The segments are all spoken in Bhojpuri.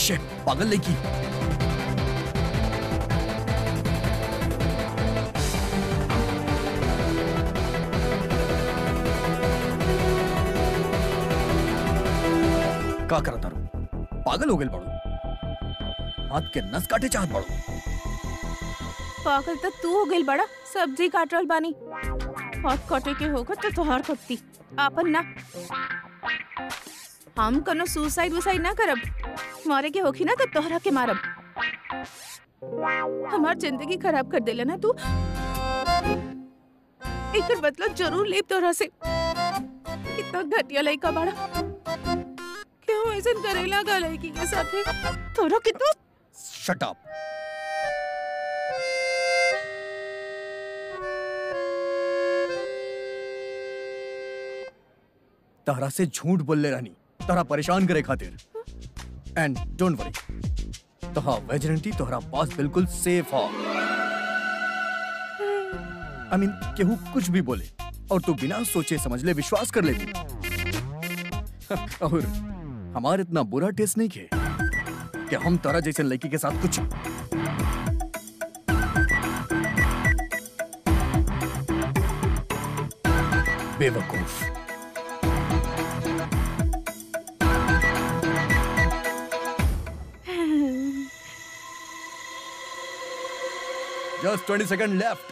शिट पागल लड़की का करता रू पागल हो गए बड़ो हाथ के नस काटे चाहत बड़ो पागल तो तू हो गइल बड़ा सब्जी काट रहल बानी हाथ कटे के होगा तो तोहार कटती आपन ना हम कोनो सुसाइड वुसाइड ना करब मारे के होखी ना तो तोहरा के मारब हमार जिंदगी खराब कर देला ना तू एकर बदला जरूर लेब तोहरा से कितना घटिया लड़का बड़ा क्यों ऐसा करेला गा लड़की के साथे तोरा कितना शट अप तहरा से झूठ बोलले रहनी तहरा परेशान करे खातिर एंड डोंट वरी तोहा वेजिनिटी तोहरा पास बिल्कुल सेफ हो आई मीन केहू कुछ भी बोले और तू बिना सोचे समझ ले विश्वास कर ले और हमार इतना बुरा टेस्ट नहीं खे कि हम तारा जैसे लड़की के साथ कुछ बेवकूफ जस्ट ट्वेंटी सेकंड लेफ्ट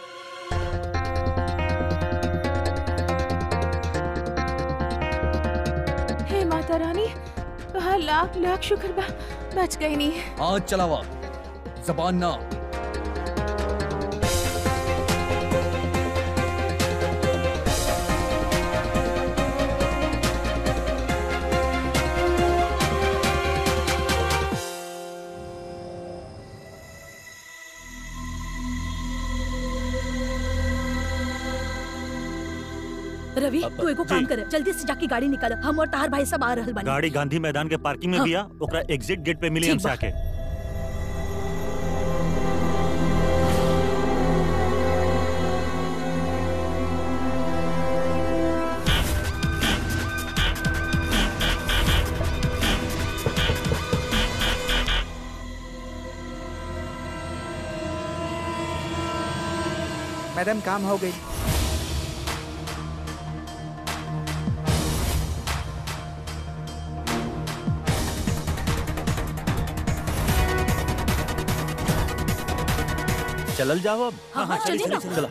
हे माता रानी तोहार लाख लाख शुक्र बा बच गई नहीं हाथ चलावा जबान ना रवि अब- तू एगो काम जी। कर जल्दी से जाके गाड़ी निकाल हम और तार भाई सब आ रहल बानी गाड़ी गांधी मैदान के पार्किंग में हाँ। बिया ओकरा एग्जिट गेट पे मिली ठीक हमसे बा। आके मैडम काम हो गई चलल जाओ अब हाँ, हाँ, चलिए ना। चला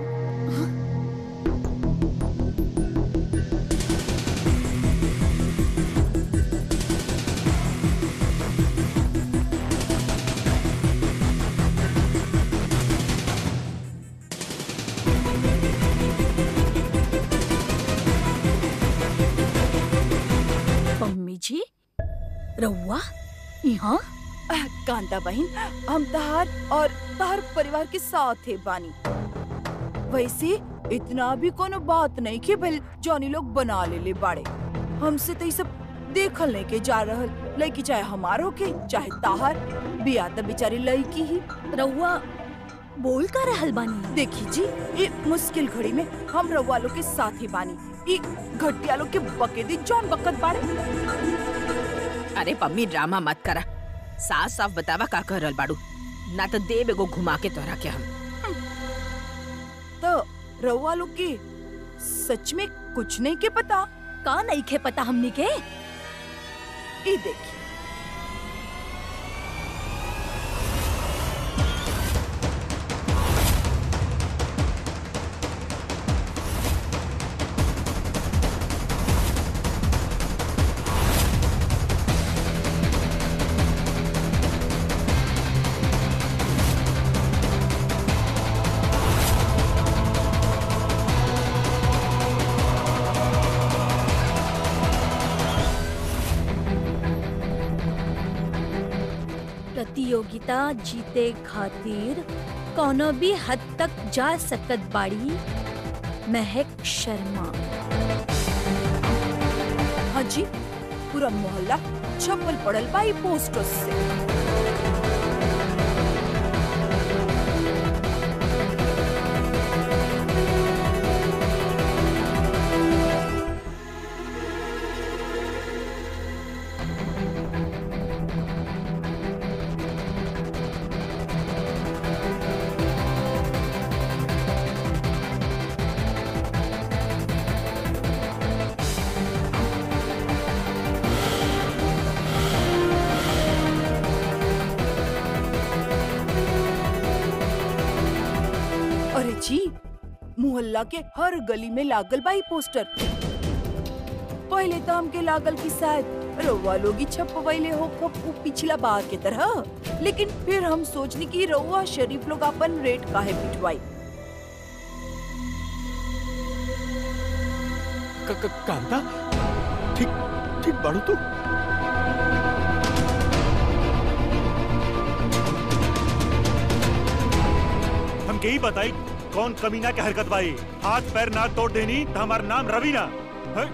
मम्मी जी रउआ यहाँ कांता बहन हम तहार और तहार परिवार के साथ है बानी वैसे इतना भी कोनो बात नहीं कि भल जॉनी लोग बना ले ले बाड़े हमसे तो ये सब देखल नहीं के जा रहल लड़की चाहे हमार होके चाहे ताहार बिया त बेचारी लड़की ही रउआ बोल का रहल बानी देखी जी ये मुश्किल घड़ी में हम रउआ लोग के साथ ही बानी ये घटिया लोग के बकेदी जौन बकत बाड़े अरे पम्मी ड्रामा मत करा साफ साफ बतावा का कर रहल बाड़ू ना तो देव एगो घुमा के तोरा के हम तो रउआ लोग के सच में कुछ नहीं के पता का नहीं खे पता हमनी के ये देखी प्रतियोगिता जीते खातिर कोनो भी हद तक जा सकत बाड़ी महक शर्मा हाँ जी पूरा मोहल्ला छप्पल पड़ल बा ई पोस्टर से अरे जी मोहल्ला के हर गली में लागल बा ई पोस्टर पहले तो हमके लागल कि शायद रउआ लोग ही छपवैले हो कब उ पिछला बार के तरह लेकिन फिर हम सोचनी कि रउआ शरीफ लोग अपन रेट काहे पिटवाई क- क- कांता ठीक ठीक बाड़ू तू हम यही बताई कौन कमीना के हरकत बाई हाथ पैर ना तोड़ देनी तो हमारा नाम रवि ना हैं?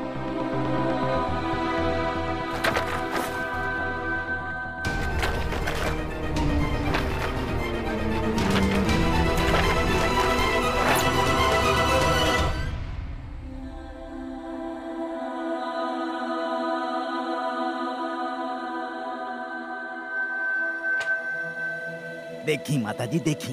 देखी माता जी देखी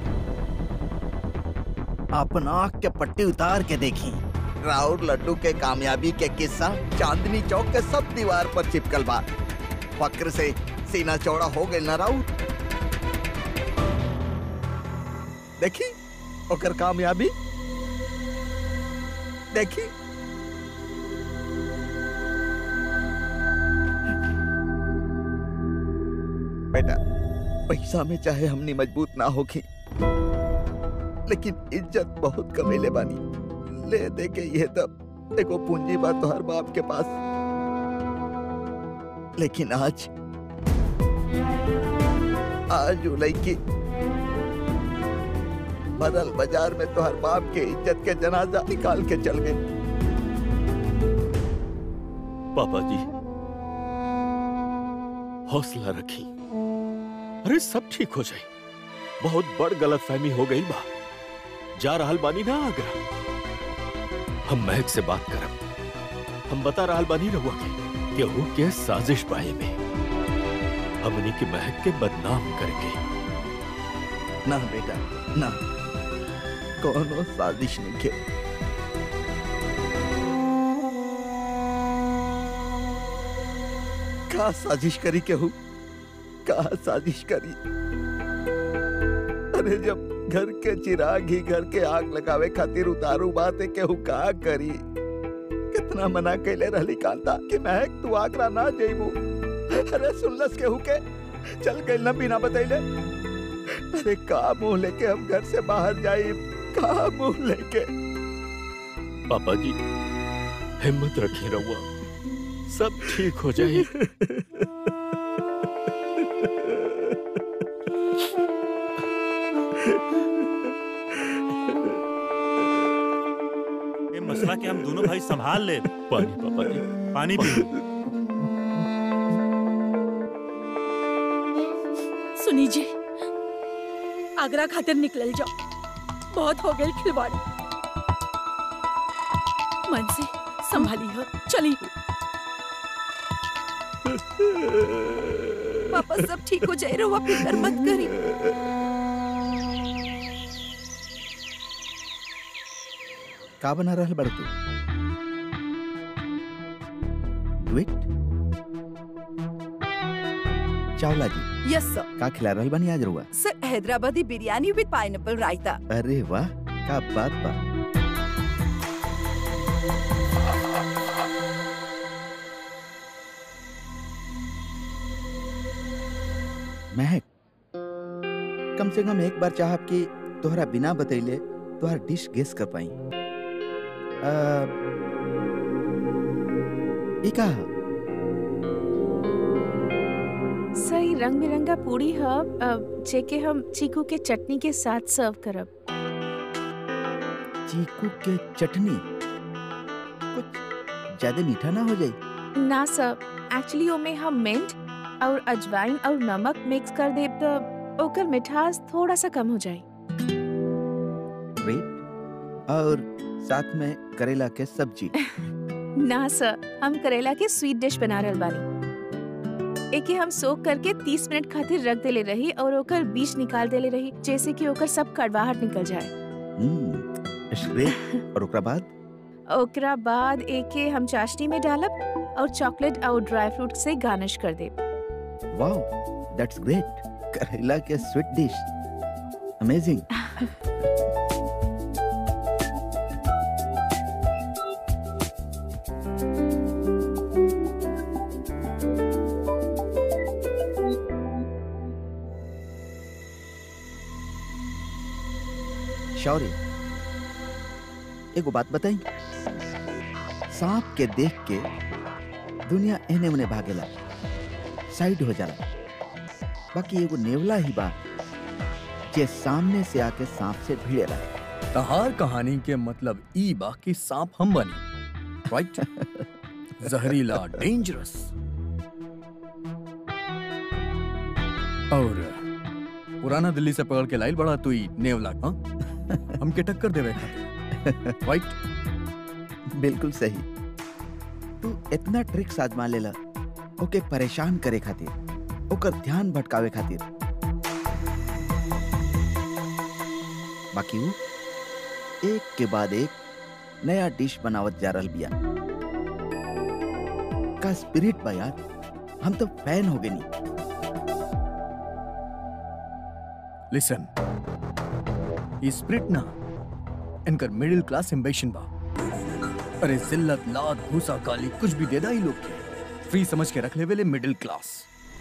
अपन आँख के पट्टी उतार के देखी राउर लड्डू के कामयाबी के किस्सा चांदनी चौक के सब दीवार पर चिपकल बा फक्र से सीना चौड़ा हो गए ना राउर देखी ओकर कामयाबी देखी बेटा पैसा में चाहे हमनी मजबूत ना होखी लेकिन इज्जत बहुत कमेले बानी ले दे के ये तब देखो पूंजी बा तो हर बाप के पास लेकिन आज आज उ लड़की बदल बाजार में तो हर बाप के इज्जत के जनाजा निकाल के चल गए पापा जी हौसला रखी अरे सब ठीक हो जाए बहुत बड़ गलत फहमी हो गई बा जा रहल बानी ना आगरा हम महक से बात करब हम बता रहल बानी रहुआ के केहू के साजिश बाए में हमनी के महक के बदनाम करके ना बेटा ना कोनो साजिश नहीं के का साजिश करी केहू का साजिश करी अरे जब घर के चिराग ही घर के आग लगावे खातिर उतारू बात है केहू का करी कितना मना कैले रहली कांता कि महक तू आगरा ना जइबू अरे सुनलस केहू के चल गइल ना बिना बतैले अरे का मुंह लेके हम घर से बाहर जाई का मुंह लेके पापा जी हिम्मत रखी रहुआ सब ठीक हो जाए ये मसला के हम दोनों भाई संभाल ले पानी पापा जी पानी पी सुनी जी आगरा खातिर निकल जाओ बहुत हो गई खिलवाड़ मन से संभाली हो चली पापा सब ठीक हो जाए रउआ फिकर मत करी का बना रहल बड़ तू डुएट चावला जी यस सर का खिला रहल बनी आज रुआ सर हैदराबादी बिरयानी विद पाइनएप्पल रायता अरे वाह का बात बा महक कम से कम एक बार चाहब कि तोहरा बिना बतैले तोहर डिश गेस कर पाई आ, ई का ह? सही रंग बिरंगा पूरी ह अ, जेके हम चीकू के चटनी के साथ सर्व करब चीकू के चटनी कुछ ज्यादा मीठा ना हो जाए ना सर एक्चुअली ओमे हम मिंट और अजवाइन और नमक मिक्स कर देब तो ओकर मिठास थोड़ा सा कम हो जाए ग्रेट और साथ में करेला के सब्जी ना सर हम करेला के स्वीट डिश बना रहल बानी एके हम सोक करके 30 मिनट खातिर रख देले रही और ओकर बीज निकाल देले रही जैसे कि ओकर सब कड़वाहट निकल जाए हम्म ग्रेट और ओकरा बाद ओकरा बाद एके हम चाशनी में डालब और चॉकलेट और ड्राई फ्रूट से गार्निश कर देब वाओ दैट्स ग्रेट करेला के स्वीट डिश अमेजिंग शौर्य एगो बात बताई सांप के देख के दुनिया एने ओने भागेला साइड हो जाला बाकी एगो नेवला ही बा जे सामने से आके सांप से भिड़ेला तहार कहानी के मतलब ई बा कि सांप हम बनी राइट जहरीला डेंजरस और पुराना दिल्ली से पकड़ के लाइल बड़ा तू ई नेवला हाँ हमके टक्कर देवे खातिर राइट बिल्कुल सही तू इतना ट्रिक्स आजमा लेला ओके परेशान करे खातिर ओकर ध्यान भटकावे खातिर बाकी वो एक के बाद एक नया डिश बनावत जा रहल बिया का स्पिरिट बा यार हम तो फैन हो गए नी लिसन ई स्प्रिट ना इनकर मिडिल क्लास एम्बिशन बा अरे जिल्लत लात भूसा काली कुछ भी देदा ही लोग के फ्री समझ के रख ले वेले मिडिल क्लास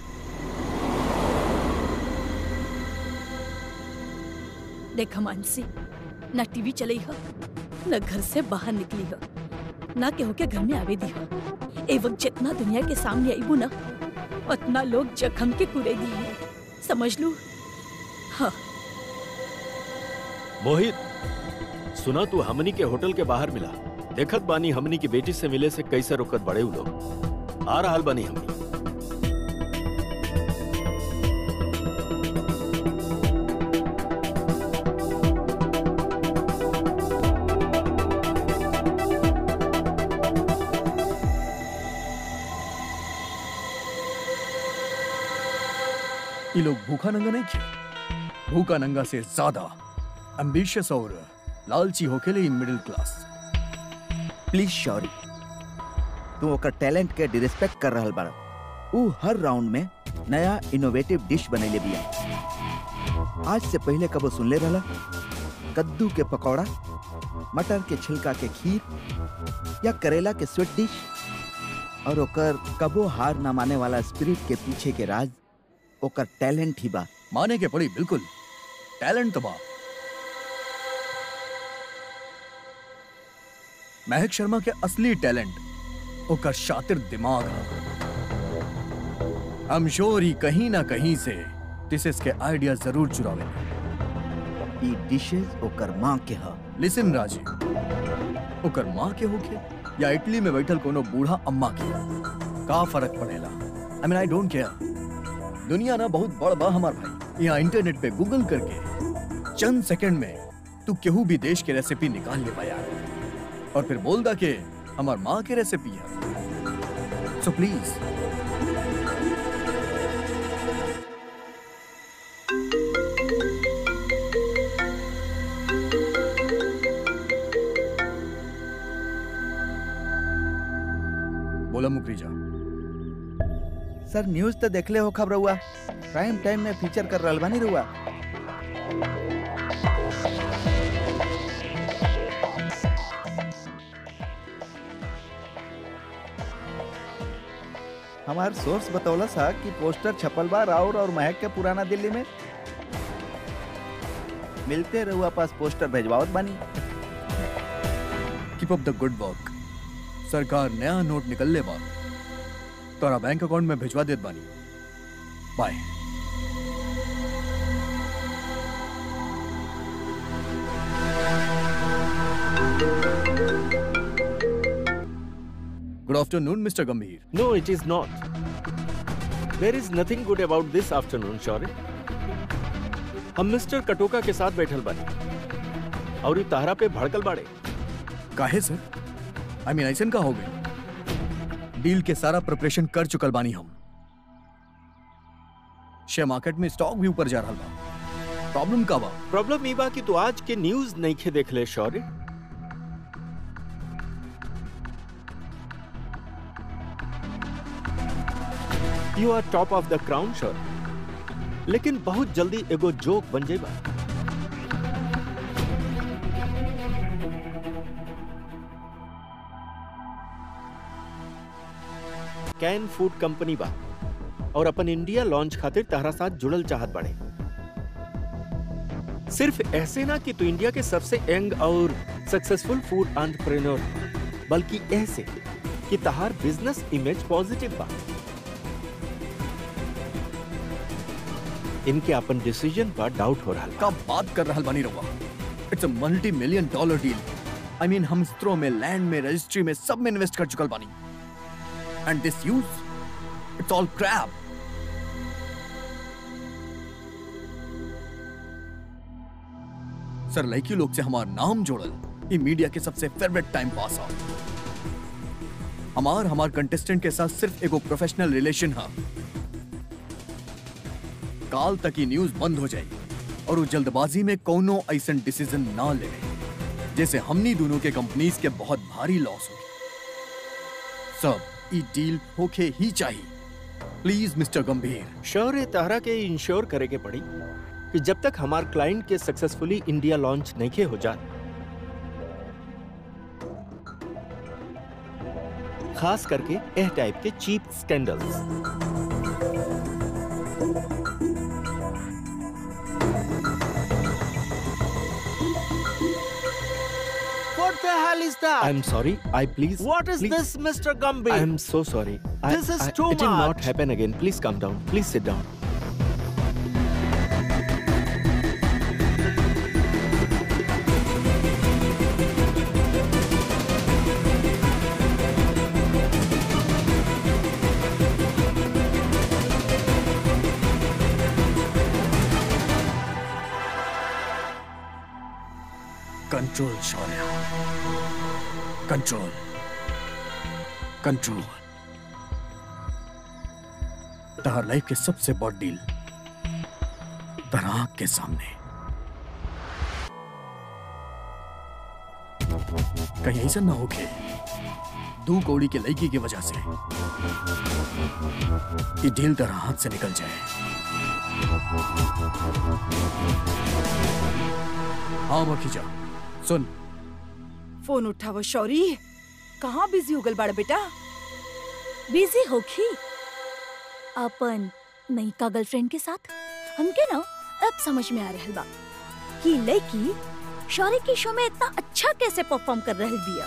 देख मानसी ना टीवी चलई ह न घर से बाहर निकली ह ना केहू के घर में आवे दी ह ए वक्त जितना दुनिया के सामने आईबू ना उतना लोग जखम के कुरे दी है समझ लू हाँ मोहित सुना तू हमनी के होटल के बाहर मिला देखत बानी हमनी की बेटी से मिले से कैसे रुकत बड़े उ लोग आ रहल बानी हमनी ये लोग भूखा नंगा नहीं खे भूखा नंगा से ज्यादा एम्बिशियस और लालची होके लिए मिडिल क्लास प्लीज शौरी तू ओकर टैलेंट के डिरेस्पेक्ट कर रहल बाड़ा ऊ हर राउंड में नया इनोवेटिव डिश बनैले बिया आज से पहले कबो सुनले रहला कद्दू के पकौड़ा मटर के छिलका के खीर या करेला के स्वीट डिश और ओकर कबो हार ना माने वाला स्पिरिट के पीछे के राज ओकर टैलेंट ही बा माने के पड़ी बिल्कुल टैलेंट तो बा महक शर्मा के असली टैलेंट ओकर शातिर दिमाग हम श्योर ही कहीं ना कहीं से डिशेस के आइडिया जरूर चुरावे ई डिशेस ओकर माँ के ह लिसन राजी ओकर माँ के होके या इटली में बैठल कोनो बूढ़ा अम्मा के का फर्क पड़ेला I mean I don't care दुनिया ना बहुत बड़ बा हमार भाई यहाँ इंटरनेट पे गूगल करके चंद सेकंड में तू केहू भी देश के रेसिपी निकाल ले पाया और फिर बोल दा के हमार माँ के रेसिपी है सो प्लीज बोला मुकरीजा सर न्यूज तो देखले हो खबर हुआ प्राइम टाइम में फीचर कर रहल बानी रुआ हमार सोर्स बतौला सा कि पोस्टर छपल बा राउर और महक के पुराना दिल्ली में मिलते रहुआ पास पोस्टर भेजवावत बानी keep up the good work सरकार नया नोट निकल ले बा तोरा बैंक अकाउंट में भिजवा देत बानी by good afternoon mister Gambhir no it is not there is nothing good about this afternoon Shaurya हम मिस्टर कटोका के साथ बैठल बानी और ये तारा पे भड़कल बाड़े काहे सर आई मीन ऐसन का हो गई डील के सारा प्रिपरेशन कर चुकल बानी हम शेयर मार्केट में स्टॉक भी ऊपर जा रहा बा प्रॉब्लम का बा प्रॉब्लम ई बा कि तू आज के न्यूज नहीं खे देख ले Shaurya you are top of the crown Shaurya लेकिन बहुत जल्दी एगो जोक बन जाएगा कैन फूड कंपनी बा और अपन इंडिया लॉन्च खातिर तहरा साथ जुड़ल चाहत बड़े सिर्फ ऐसे ना कि तू इंडिया के सबसे यंग और सक्सेसफुल फूड एंटरप्रेन्योर बल्कि ऐसे कि तहार बिजनेस इमेज पॉजिटिव बा इनके अपन डिसीजन पर डाउट हो रहा का बात कर रहल बानी रहुआ it's a multi million dollar deal I mean हम स्त्रो में लैंड में रजिस्ट्री में सब में इन्वेस्ट कर चुकल बानी and this use it's all crap sir लड़की लोग से हमार नाम जोड़ल ये मीडिया के सबसे फेवरेट टाइम पास आ हमार हमार कंटेस्टेंट के साथ सिर्फ एगो प्रोफेशनल रिलेशन है काल तक ही न्यूज बंद हो जाएगी और वो जल्दबाजी में कोनो ऐसा डिसीजन ना ले जैसे हमनी दोनों के कंपनीज के बहुत भारी लॉस हो सब ई डील होके ही चाहिए प्लीज मिस्टर गंभीर श्योर है तारा के इंश्योर करे के पड़ी कि जब तक हमार क्लाइंट के सक्सेसफुली इंडिया लॉन्च नहीं के हो जा खास करके एह टाइप के cheap scandals What the hell is that? I am sorry I please what is please- this, Mr. Gambhir? I am so sorry. I- This is I- too It will not much. happen again. Please calm down. Please sit down. Control Shaurya control control तहार लाइफ के सबसे बड़ डील तराक के सामने कहीं ऐसा ना हो के दू कौड़ी के लड़की की वजह से ये डील तरह हाथ से निकल जाए हाँ मखीजा सुन फोन उठावो शौरी कहाँ बिजी हो गल बाड़ा बेटा बिजी होखी अपन नई का गर्लफ्रेंड के साथ हमके ना अब समझ में आ रहल बा कि लड़की शौर्य के शो में इतना अच्छा कैसे परफॉर्म कर रहल बिया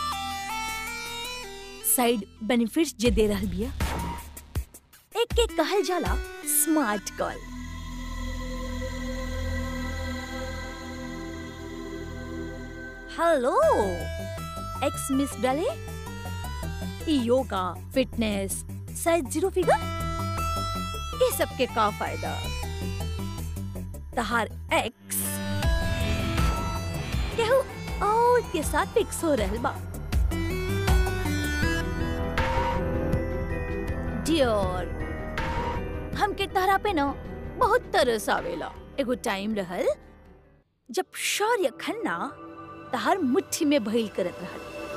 साइड बेनिफिट्स जे दे रहल बिया एक के कहल जाला smart call hello ex miss डाले ई yoga fitness size zero figure ये सब के का फायदा तहार एक्स केहू और के साथ फिक्स हो रहल बा डियर हमके तहरा पे ना बहुत तरस आवेला एगो टाइम रहल जब शौर्य खन्ना तहार मुट्ठी में भइल करत रहल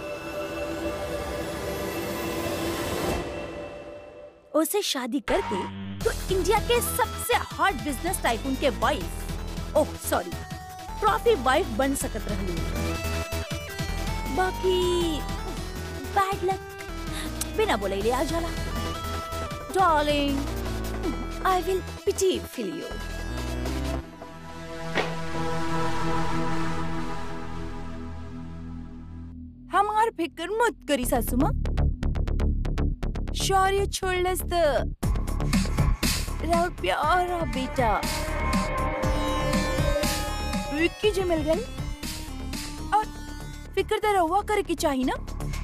उसे शादी करके तो इंडिया के सबसे हॉट बिजनेस टाइकून के wife oh sorry trophy wife बन सकत रहली बाकी बैड लक बिना बोले ले आ जाला darling I will pity feel you हमार फिक्र मत करी सासू माँ शौर्य छोड़लस त राउर प्यारा बेटा विक्की जे मिल गई और फिक्र तो रहुआ करे की चाहिए ना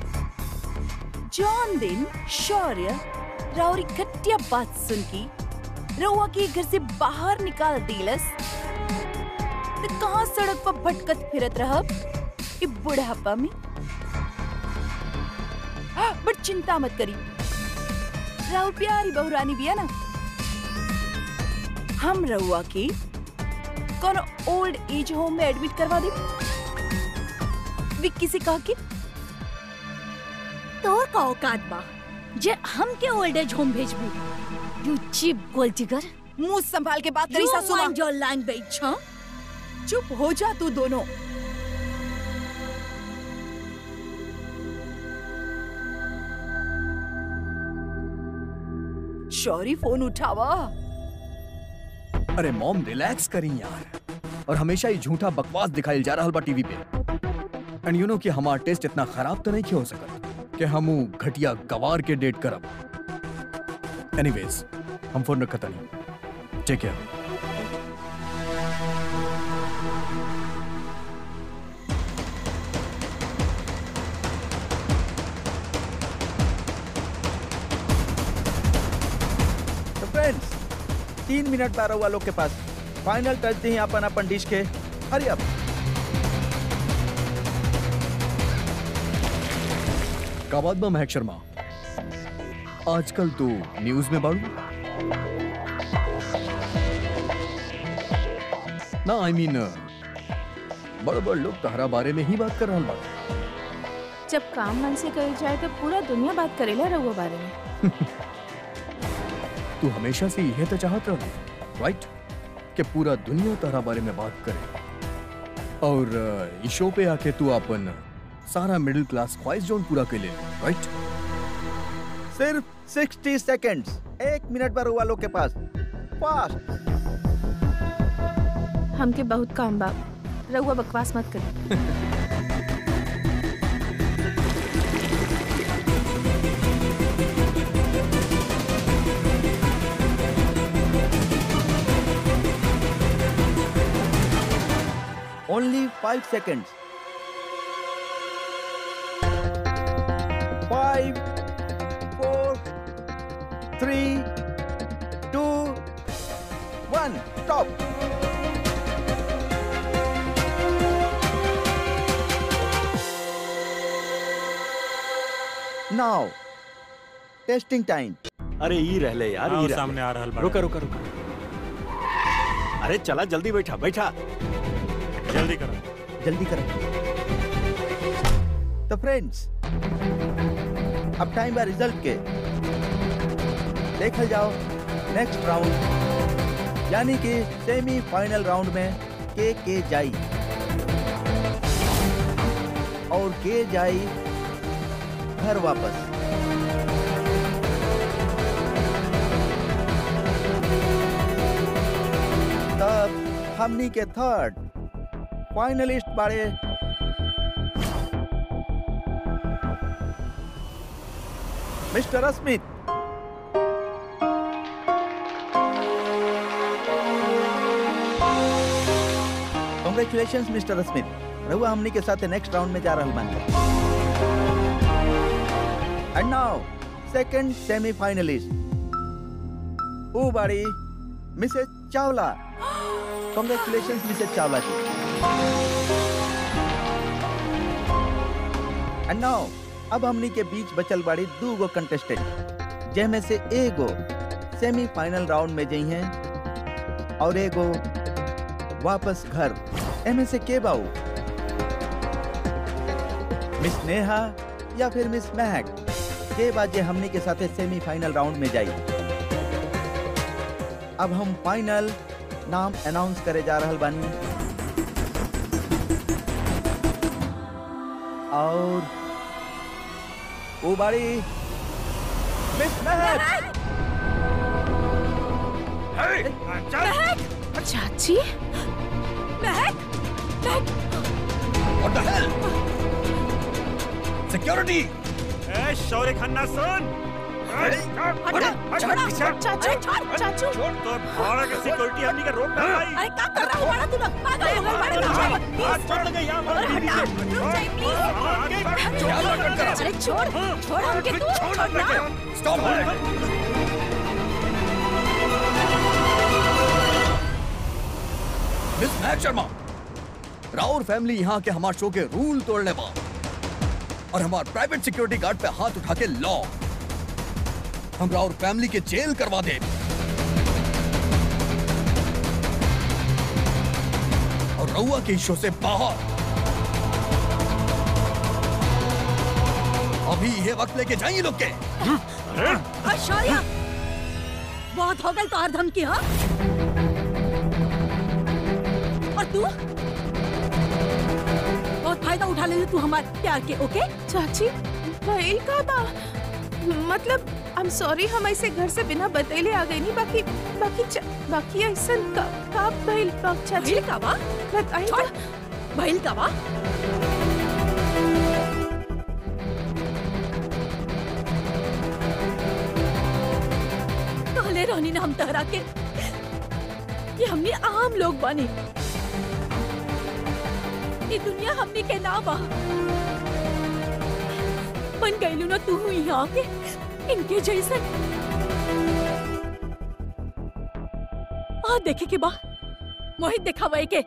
जौन दिन शौर्य राउरी घटिया बात सुन की रहुआ के घर से बाहर निकाल दिलस तो कहाँ सड़क पर भटकत फिरत रहब ई बुढ़ापा में बट चिंता मत करी राहुल प्यारी बहुरानी भी है ना हम रहुआ की कौन ओल्ड एज होम में एडमिट करवा दे विक्की से कहा कि तोर का औकात बा जे हमके ओल्ड एज होम भेजबू यू चीप गोल्ड डिगर मुंह संभाल के बात करी यू सासू माँ माइंड योर लैंग्वेज हाँ चुप हो जा तू दोनों शौरी फोन उठावा अरे मॉम रिलैक्स करी यार और हमेशा ही झूठा बकवास दिखाइल जा रहा बा टीवी पे एंड यू नो कि हमार टेस्ट इतना खराब तो नहीं हो सकत कि हम ऊ घटिया गवार के डेट करब एनीवेज हम फोन रखता नहीं टेक केयर तो फ्रेंड्स तीन मिनट बारह हुआ लोग के पास फाइनल टच दी अपन अपन डिश के हरी अप का बात बा महक शर्मा आजकल तो न्यूज में बाड़ू ना आई मीन बड़ बड़ लोग तहरा बारे में ही बात कर रहा बा जब काम मन से करी जाए तो पूरा दुनिया बात करेला रहुआ बारे में तू हमेशा से यह तो चाहत रहा राइट कि पूरा दुनिया तारा बारे में बात करे और अ, इस शो पे आके तू अपन सारा मिडिल क्लास ख्वाहिश जोन पूरा कर ले राइट सिर्फ 60 सेकंड्स एक मिनट बारह हुआ लोग के पास फास्ट हमके बहुत काम बा रहुआ बकवास मत करी only five seconds five four three two one stop now testing time अरे ई रहले यार हाँ, ई वो रहले। सामने आ रहल बा। रुका रुका रुका अरे चला जल्दी बैठा बैठा जल्दी करो जल्दी करो तो फ्रेंड्स अब टाइम बा रिजल्ट के देखल जाओ नेक्स्ट राउंड यानी कि सेमी फाइनल राउंड में के के जाई और के जाई घर वापस तब हमनी के थर्ड फाइनलिस्ट बाड़े mister Asmit congratulation mister Asmit रहुआ हमनी के साथ नेक्स्ट राउंड में जा रहल बानी एंड नाउ सेकंड सेमीफाइनलिस्ट ऊ बाड़ी missus Chawla congratulation missus Chawla ji and नाउ अब हमनी के बीच बचल बाड़ी दू गो कंटेस्टेंट जेमे से एगो सेमीफाइनल राउंड में जई हैं और एगो वापस घर एमे से के बाऊ मिस नेहा या फिर मिस महक के बाजे हमनी के साथे सेमीफाइनल राउंड में जाई अब हम फाइनल नाम अनाउंस करे जा रहल बानी और वो बाड़ी मिस महक चाची महक What the hell? Security! ए शौर्य खन्ना सुन चाचू चाचू तो भाड़ा के सिक्योरिटी हमनी के रोक ना पाई अरे क्या कर रहा हो बड़ा तू लोग पागल हो गए बड़े बच्चे हाथ छोड़ लगे यहाँ अरे हटा रुक जाइए प्लीज अरे छोड़ छोड़ हमके तू छोड़ ना Stop! मिस महक शर्मा राउर फैमिली यहाँ के हमारे शो के रूल तोड़ने बा और हमारे प्राइवेट सिक्योरिटी गार्ड पे हाथ उठा के लॉ हम राउर फैमिली के जेल करवा दे और रउआ के इस शो से बाहर अभी ये वक्त लेके जाइए लोग के शौर्य बहुत हो गई तो हर धमकी हाँ और तू बहुत फायदा उठा ले तू हमारे प्यार के ओके चाची भइल का बा मतलब आई एम सॉरी हम ऐसे घर से बिना बतैले आ गए नहीं बाकी बाकी च- बाकी ऐसा का का भइल बाक चाची भइल का बा बताई छोड़ भइल का बा कहले रहनी ना हम तहरा के कि हमनी आम लोग बानी ये दुनिया हमनी के ना बा बन गईलू ना तू यहाँ के इनके जैसन आ देखे के बा मोहित दिखावे के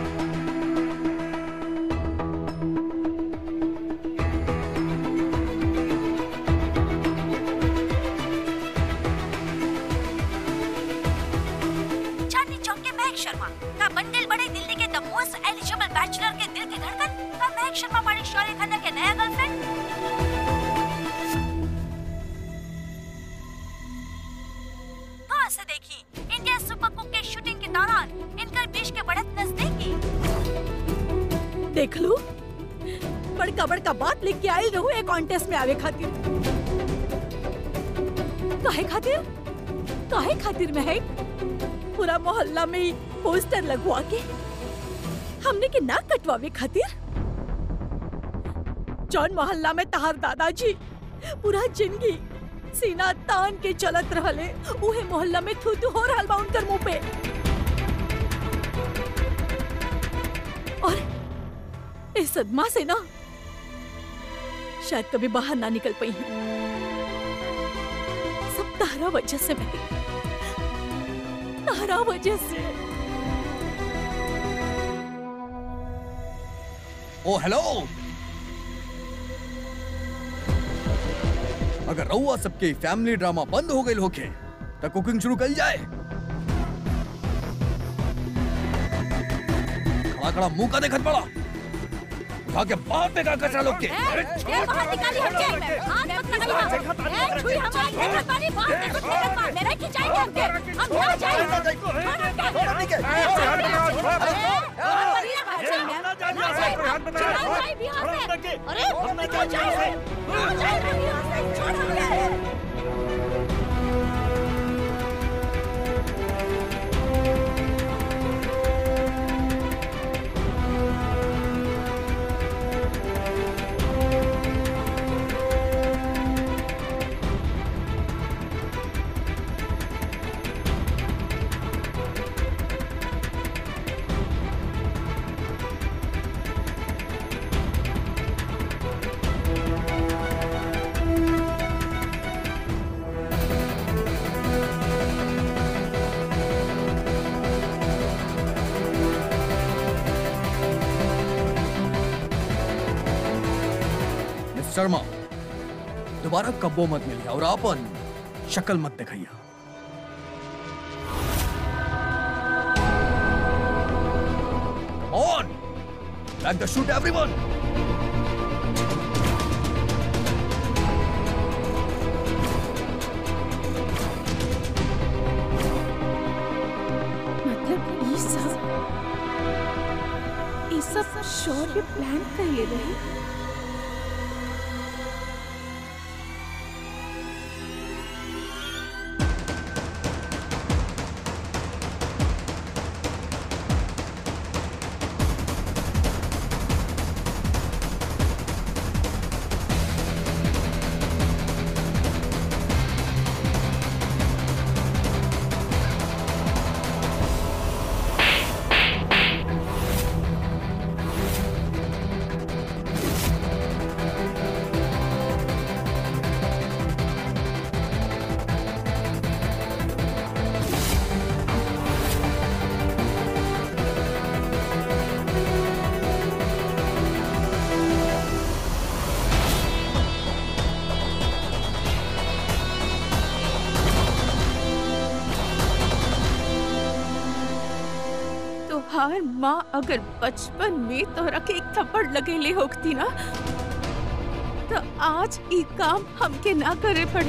चांदनी चौक के महक शर्मा का बंडल बड़े दिल्ली के द मोस्ट एलिजिबल बैचलर के दिल की धड़कन का महक शर्मा बड़े शौर्य खन्ना के नया गर्लफ्रेंड कहाँ से देखी इंडिया सुपर कुक के शूटिंग के दौरान इनकर बीच के बढ़त नजदीकी देख लू बड़का बड़का बात लिख के आई रहू एक कॉन्टेस्ट में आवे खातिर काहे खातिर काहे खातिर में है पूरा मोहल्ला में ही पोस्टर लगवा के हमने के नाक कटवावे खातिर जौन मोहल्ला में तहार दादाजी पूरा जिंदगी सीना तान के चलत रहले उहे मोहल्ला में थू थू हो रहल बा उनकर मुंह पे और इस सदमा से ना शायद कभी बाहर ना निकल पाई है सब तारा वजह से भाई तारा वजह से ओ हेलो अगर रउआ सबके फैमिली ड्रामा बंद हो गई होके तो कुकिंग शुरू कर जाए खड़ा खड़ा मुंह का देखत पड़ा उठा के बाहर फेंका कचरा लोग के ए, बाहर निकाली हमके हाथ मत लगाइए ए छुई हमारी देखत बानी बाहर देखो देखत बा मेरे खिंचाएंगे हमके हम ना जाए अरे हम निकल जाए ना जाए बिहार से छोड़ हमके मिस शर्मा दोबारा कब्बो मत मिलिए और आपन शक्ल मत दिखाइए On! Back the shoot, everyone! मतलब ये सब ये सब शौर्य प्लान कर ले रहे तोहार माँ अगर बचपन में तोहरा के एक थप्पड़ लगेले होती ना तो आज ई काम हमके ना करे पड़े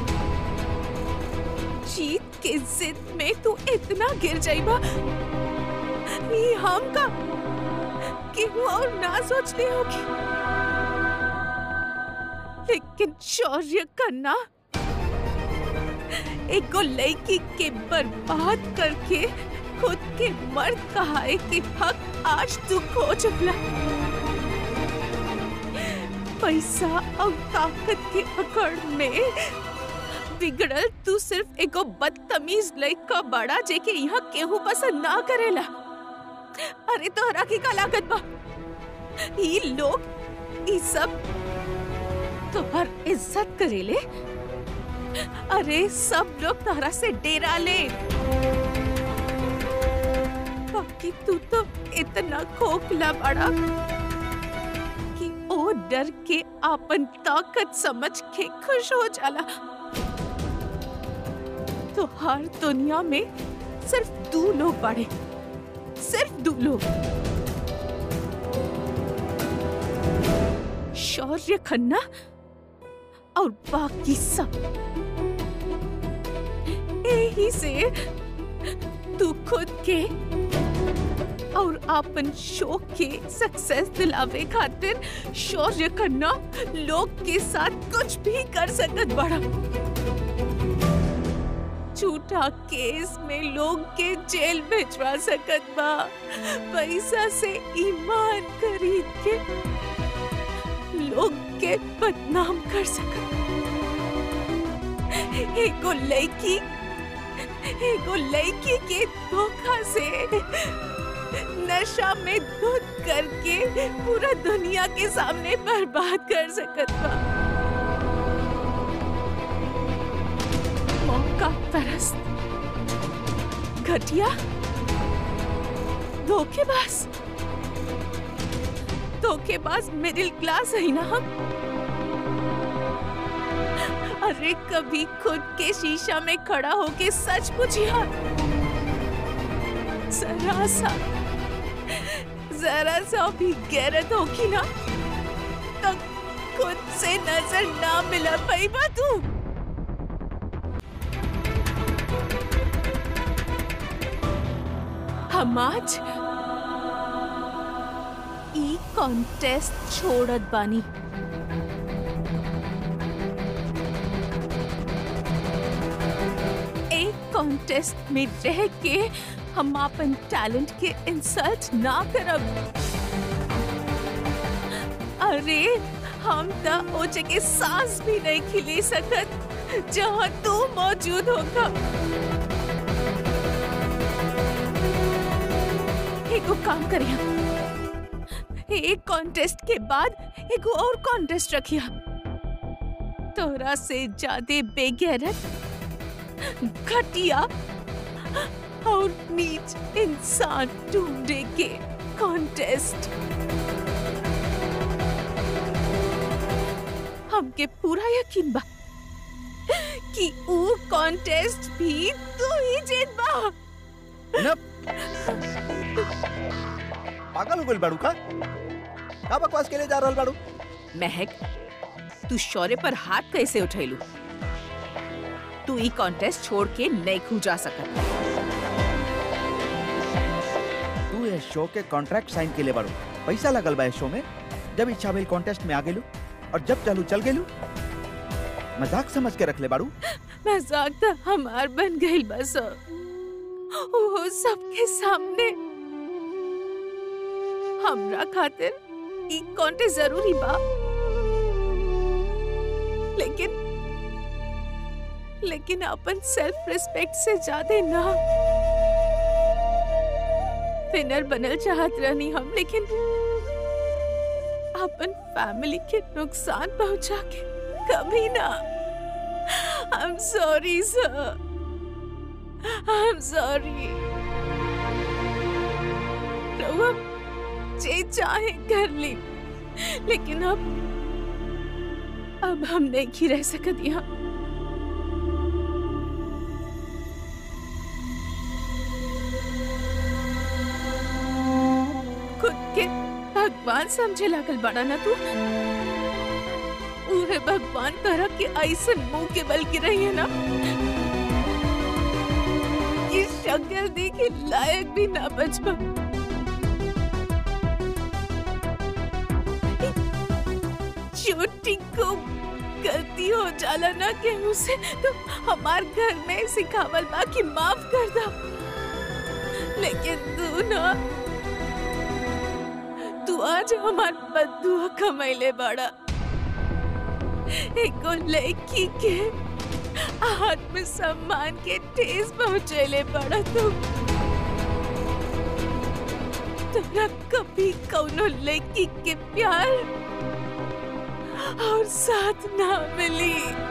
जीत के जिद में तू इतना गिर जाइबा ई हम का केहू और ना सोच ले होगी लेकिन शौर्य करना एगो लड़की के बर्बाद करके खुद के मर्द कहाए के हक आज तू खो चुकला पैसा और ताकत के अकड़ में बिगड़ल तू सिर्फ एगो बदतमीज लड़का बड़ा जेके यहाँ केहू पसंद ना करेला अरे तोहरा की का लागत बा ई लोग ई सब तोहर इज्जत करेले अरे सब लोग तोहरा से डेरा ले बाकी तू तो इतना खोखला बड़ा कि ओ डर के आपन ताकत समझ के खुश हो जाला तो हर दुनिया में सिर्फ दो लोग बड़े सिर्फ दो लोग शौर्य खन्ना और बाकी सब यही से तू खुद के और अपन शो के सक्सेस दिलावे खातिर शौर्य खन्ना लोग के साथ कुछ भी कर सकत बड़ा झूठा केस में लोग के जेल भिजवा सकत बा पैसा से ईमान खरीद के लोग के बदनाम कर सकत एगो लड़की एगो लड़की के धोखा से नशा में धुत करके पूरा दुनिया के सामने बर्बाद कर सकत बा मौका परस्त घटिया धोखेबाज धोखेबाज मिडिल क्लास है ना हम अरे कभी खुद के शीशा में खड़ा होके सच पूछिया जरा सा जरा सा भी गैरत होगी ना तो खुद से नजर ना मिला पाई बा तू हम आज ई कॉन्टेस्ट छोड़त बानी एक कॉन्टेस्ट में रह के हम अपन टैलेंट के इंसल्ट ना करब अरे हम त ओ जगह सांस भी नहीं खिले सकत जहाँ तू मौजूद होगा एगो काम करिया एक कॉन्टेस्ट के बाद एगो और कॉन्टेस्ट रखिया तोरा से ज्यादा बेगैरत घटिया और नीच इंसान ढूंढे के कॉन्टेस्ट हमके पूरा यकीन बा कि ऊ कॉन्टेस्ट भी तू ही जीत बा पागल हो गइल बाड़ू का का बकवास के लिए जा रहल बाड़ू महक तू शौर्य पर हाथ कैसे उठैलू तू ई कॉन्टेस्ट छोड़ के नहीं खू जा सकत तू ये शो के कॉन्ट्रैक्ट साइन के लिए बाड़ू पैसा लगल बा इस शो में जब इच्छा भइल कॉन्टेस्ट में आ गेलू और जब चालू चल गेलू मजाक समझ के रख ले बाड़ू मजाक तो हमार बन गई बस वो सबके सामने हमरा खातिर ई कॉन्टेस्ट जरूरी बा लेकिन लेकिन अपन सेल्फ रिस्पेक्ट से ज्यादा ना विनर बनल चाहत रहनी हम लेकिन अपन फैमिली के नुकसान पहुंचा के कभी ना I am sorry sir I am sorry रहुआ जे चाहे कर ली लेकिन अब अब हम नहीं रह सकत यहाँ खुद के भगवान समझे लागल बड़ा ना तू उहे भगवान करा के ऐसन मुंह के बल की रही है ना ये शक्ल देखे लायक भी ना बचपा छोटी को गलती गलती हो जाला ना केहू से तो हमार घर में सिखावल बा कि माफ कर दा लेकिन तू ना तू आज हमार बदुआ कमैले बड़ा एगो लड़की के आत्म सम्मान के ठेस पहुँचैले बड़ा तू तोरा कभी कौनो लड़की के प्यार और साथ ना मिली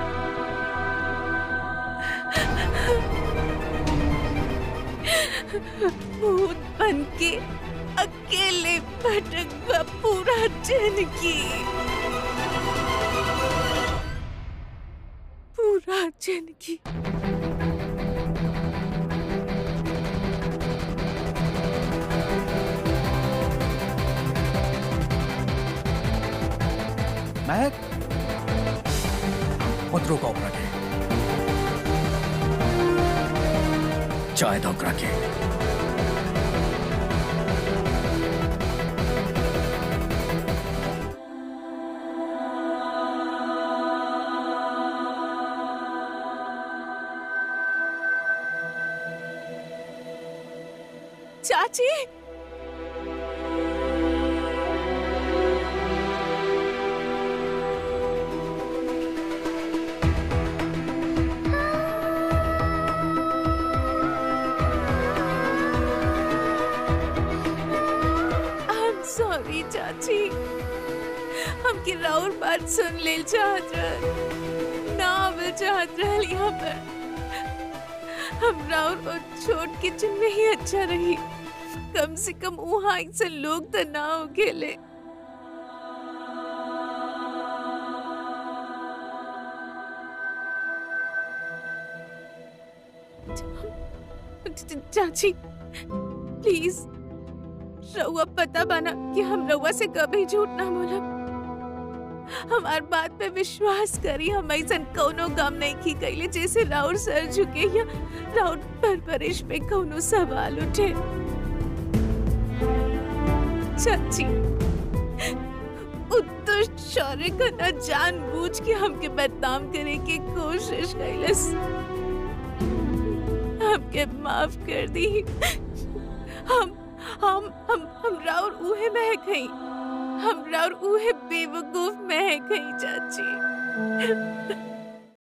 भूत बन के अकेले भटक गया पूरा जिंदगी पूरा जिंदगी महक मत रोको ओकरा के चाय दो ओकरा के चाची I'm sorry, चाची हमकी राउर बात सुन ले चाहत रहल ना आवे चाहत रहल यहाँ पर हम राउर और छोट किचन में ही अच्छा रही कम से कम वहाँ से लोग तो ना हो खेले चाची प्लीज रउआ पता बना कि हम रउआ से कभी झूठ ना बोलब हमार बात पे विश्वास करी हम ऐसा कौनो काम नहीं की कैले जैसे राउर सर झुके या राउर परवरिश पे कौनो सवाल उठे चाची उत्तुष्ट शौर्य का न जानबूझ के हमके बदनाम करे की कोशिश कैलस हमके माफ कर दी हम हम हम हम राउर उहे महक हई हम राउर उहे बेवकूफ महक हई चाची